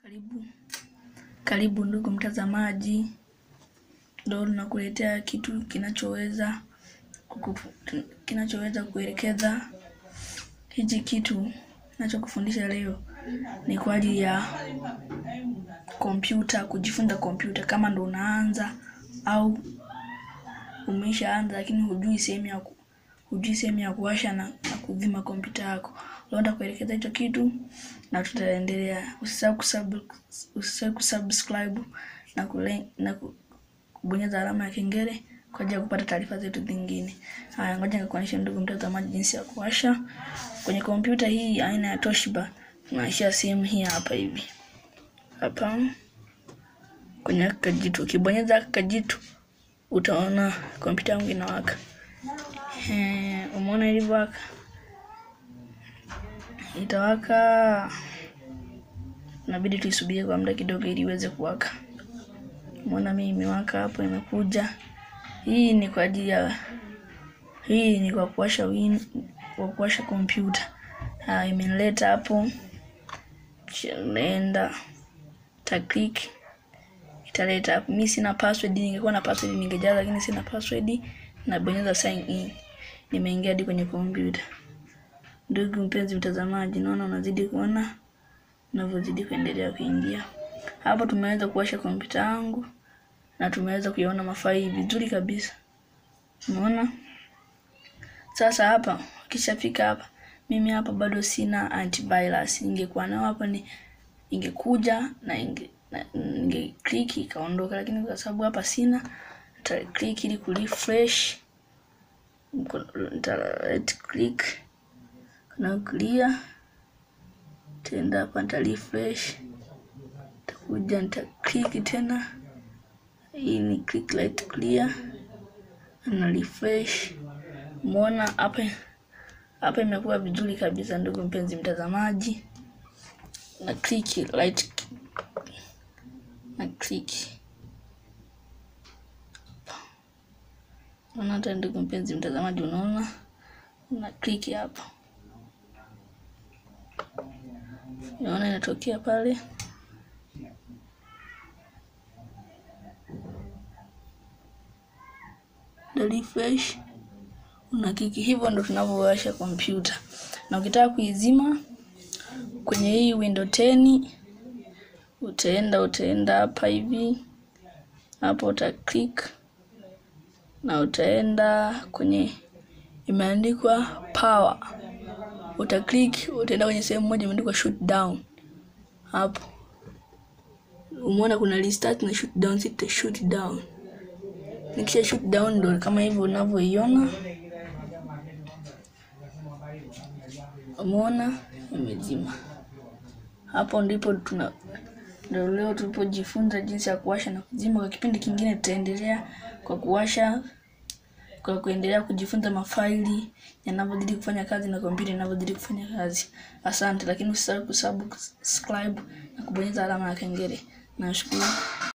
Karibu, karibu ndugu mtazamaji, leo tunakuletea kitu kinachoweza kukufu- kinachoweza kuelekeza. Hichi kitu ninachokufundisha leo ni kwa ajili ya kompyuta, kujifunza kompyuta, kama ndo unaanza au umeshaanza lakini hujui sehemu ya ku- hujui sehemu ya kuwasha na, na kuzima kompyuta yako. Leo nitakuelekeza hicho kitu na tutaendelea. Usisahau kusub, usisahau kusubscribe na kule, na ku- kubonyeza alama ya kengele kwa ajili ya kupata taarifa zetu zingine. Haya, ngoja nikuonyeshe ndugu mtazamaji jinsi ya kuwasha kwenye kompyuta hii aina ya Toshiba. Tunaishia sehemu hii hapa hivi hapa kwenye kajitu. Ukibonyeza kajitu utaona kompyuta yangu inawaka. Eh, umeona ilivyowaka? Itawaka, inabidi tuisubirie kwa muda kidogo ili iweze kuwaka. Umeona mimi imewaka hapo, imekuja. Hii ni kwa ajili ya hii ni kwa kuwasha win kwa kuwasha kompyuta. Ah, imenileta hapo, kisha naenda ta click italeta hapo. Mimi sina password, ningekuwa na password ningejaza, lakini sina password. Nabonyeza sign in, nimeingia hadi kwenye kompyuta. Ndugu mpenzi mtazamaji, naona unazidi kuona unavyozidi kuendelea kuingia hapo. Tumeweza kuwasha kompyuta yangu na tumeweza kuyaona mafaili vizuri kabisa, umeona. Sasa hapa ukishafika hapa, mimi hapa bado sina antivirus. Ingekuwa nao hapa ni ingekuja na inge na ninge click ikaondoka, lakini kwa sababu hapa sina, nita click ili ku refresh, nita right click na clear, tenda hapa nita refresh, nitakuja nita click tena, hii ni click right clear na refresh. Umeona hapa hapa imekuwa vizuri kabisa, ndugu mpenzi mtazamaji, na click right na click unaona hata ndugu mpenzi mtazamaji, unaona na click hapa, unaona inatokea pale na refresh, una click. Hivyo ndo tunavyowasha kompyuta, na ukitaka kuizima kwenye hii window 10 utaenda utaenda hapa hivi hapo, uta click na utaenda kwenye imeandikwa power, uta click, utaenda kwenye sehemu moja imeandikwa shoot down. Hapo umeona kuna restart na shoot down, sita shoot down. Nikisha shoot down ndo kama hivyo unavyoiona, umeona imezima. Hapo ndipo tuna ndio leo tulipojifunza jinsi ya kuwasha na kuzima. Kwa kipindi kingine tutaendelea kwa kuwasha, kwa kuendelea kujifunza mafaili yanavyozidi kufanya kazi na kompyuta inavyozidi kufanya kazi. Asante, lakini usisahau kusubscribe na kubonyeza alama ya kengele. Nashukuru.